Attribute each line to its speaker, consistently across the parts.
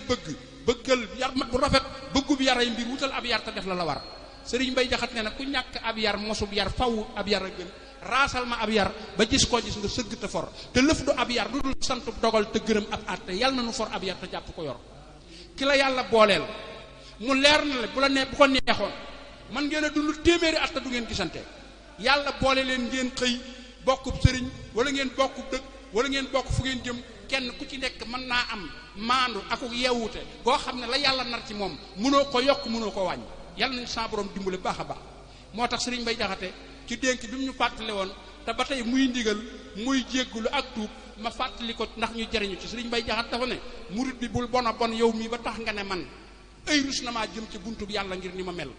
Speaker 1: bëgg bëggal yar mat bu rafet bëggu bi yaray mbir wutal ab yar te def la la war sëriñ bay jaxat ne na ku ñàkk ab yar mosub yar faw ab yar a gën raasal ma ab yar ba gis koo gis nga sëgg te for te lëf du ab yar du dul sant dogal te gërëm ab àtte yàlla na nu for ab yar te jàpp ko yor ki la yàlla booleel mu leer na la bu la nee bu ko neexoon man ngeen a dund téeméeri at te du ngeen gisante yàlla boole leen ngeen xëy bokkub sëriñ wala ngeen bokkub dëkk wala ngeen bokk fu ngeen jëm kenn ku ci nekk mën naa am maandu akuk yeewute boo xam ne la yàlla nar ci moom mënoo ko yokk mënoo ko wàññi yàlla nañu sa borom dimbale baax a baax moo tax sëriñ bay jaxate ci dénk bi mu ñu fàttale woon te ba tey muy ndigal muy jéggulu ak tuub ma fàttali ko ndax ñu jariñu ci sëriñ bay jaxat dafa ne murit bi bul bon a bon yow mii ba tax nga ne man ay rus na maa jëm ci buntu bi yàlla ngir ni ma mel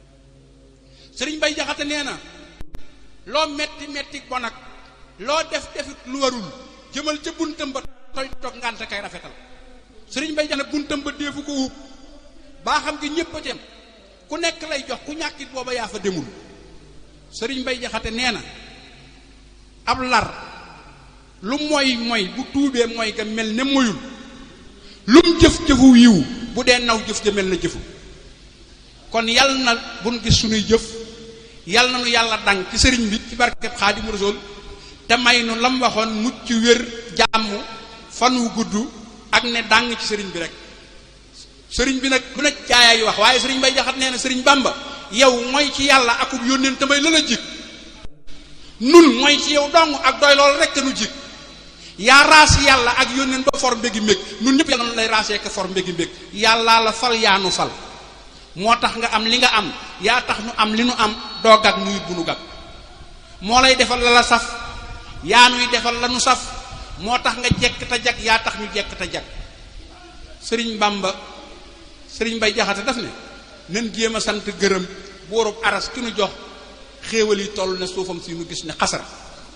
Speaker 1: sëriñ bay jaxate nee na loo metti metti bon ak loo def defit lu warul jëmal ca buntam ba toy toog ngante kay rafetal sëriñ bay jaxate buntam ba deefu ko wuub baa xam nga ñépp a dem ku nekk lay jox ku ñàkkit booba yaa fa demul sëriñ bay jaxate nee na ab lar lu mooy mooy bu tuubee mooy ga mel ne moyul lum jëf jëfu yiw bu dee naw jëf ja mel na jëfu kon yal na buñ gis sunuy jëf yal na nu yàlla dang ci sëriñ bi ci barkeb xaadimu rasul te may nu lam waxoon mucc wér jàmm fan wu gudd ak ne dàng ci sëriñ bi rek sëriñ bi nag bu ne caaya yi wax waaye sëriñ bay jaxat nee na sëriñ bamba yow mooy ci yàlla akub yónneen te may la la jik nun mooy ci yow dong ak doy loolu rek nu jik yaa raas yàlla ak yónneen ba for mbégi mbég nun ñëpp yàlla na lay raasee ko for mbégi mbég yàllaa la fal yaa nu fal moo tax nga am li nga am yaa tax nu am li nu am doo gag nuyut bu nu gag moo lay defal la la saf yaa nuy defal la nu saf moo tax nga jekk te jag yaa tax ñu jekk te jag sëriñ bamba sëriñ bay jaxate daf ne nen jéem a sant gërëm boorub aras ki nu jox xéewal yi toll ne suufam si nu gis ne xasara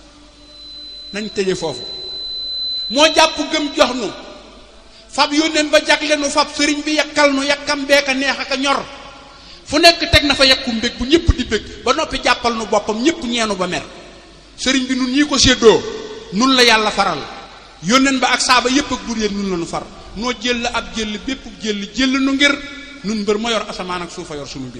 Speaker 1: nañ tëje foofu moo jàpp gëm jox nu fab yónneen ba jagle nu fab sëriñ bi yakkal nu yakkam beeka neex aka ñor fu nekk teg na fa yakku mbég bu ñëpp di bég ba noppi jàppal nu boppam ñëpp ñeenu ba mer sëriñ bi nun ñii ko séddoo nun la yàlla faral yónneen ba ak saaba yépp ak bur yéen nun la nu far noo jël ab jël bépp jël jël nu ngir nun mbër ma yor asamaan ak suufa yor sunu mbir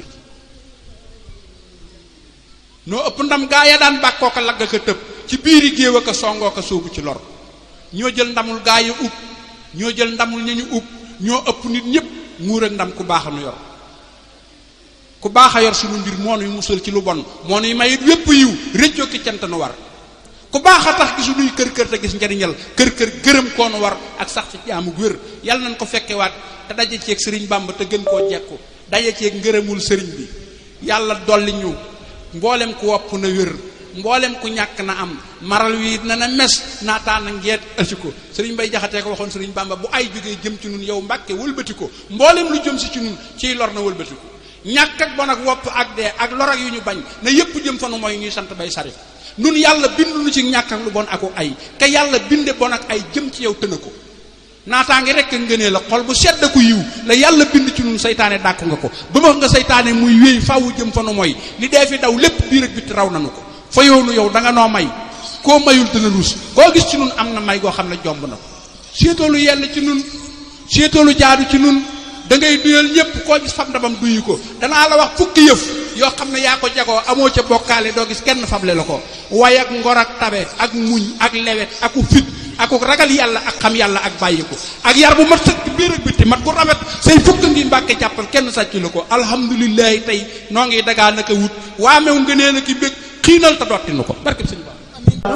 Speaker 1: noo ëpp ndam gaa ya daan bàkkoo ko lagg ko tëb ci biiri géew ak a songoo ko soobu ci lor ñoo jël ndamul gaa ya ub ñoo jël ndamul ña ñu ub ñoo ëpp nit ñëpp muur ak ndam ku baax a nu yor ku baax a yor sunu mbir moo nuy musal ci lu bon moo nuy mayit wépp yiw réccoo ki cant nu war ku baax a tax gisunuy kër kër te gis njariñal kër kër gërëm koo nu war ak sax ci jaamu wér yàlla nañ ko fekkewaat te daje ceeg sëriñ bàmba te gën koo jekku daje ceeg ngërëmul sëriñ bi yàlla dolli ñu mboolem ku wopp na wér mboolem ku ñàkk na am maral wi na na mes naataana ngeet ësi ko sëriñ bay jaxatee ko waxoon sëriñ bàmba bu ay jógee jëm ci nun yow mbàkke wëlbati ko mboolem lu jëm si ci nun ciy lor na wëlbati ko ñàkk ak bon ak wopp ak dee ak lor ak yu ñu bañ na yépp jëm fanu mooy ñuy sant bay sari nun yàlla bindu nu ci ñàkk ak lu bon aku ay te yàlla binde bon ak ay jëm ci yow tëna ko naataange rek ngënee la xol bu sedd ku yiw la yàlla bind ci nun saytaane dàkk nga ko ba ma nga saytaane muy wéy faawu jëm fanu mooy li dee fi daw lépp biir ak bitti raw nanu ko fa yoonu yow da nga noo may koo mayul dana luus koo gis ci nun am na may goo xam ne jomb na ko séetoolu yell ci nun séetoolu jaadu ci nun da ngay duyal ñépp koo gis fab ndabam duyu ko danaa la wax fukki yëf yoo xam ne yaa ko jagoo amoo ca bokkaale doo gis kenn fable la ko way ak ngor ak tabe ak muñ ak lewet aku fit aku ragal yàlla ak xam yàlla ak bàyyi ko ak yar bu mat sëkk biir ak bitti mat ku rafet say fukk ngi mbàkke jàppal kenn sàcc la ko alhamdulilahi tey noo ngi dagaa naka wut waa mew nga nee na ki bég xiinal te dotti nu ko barkeb sëñ Ba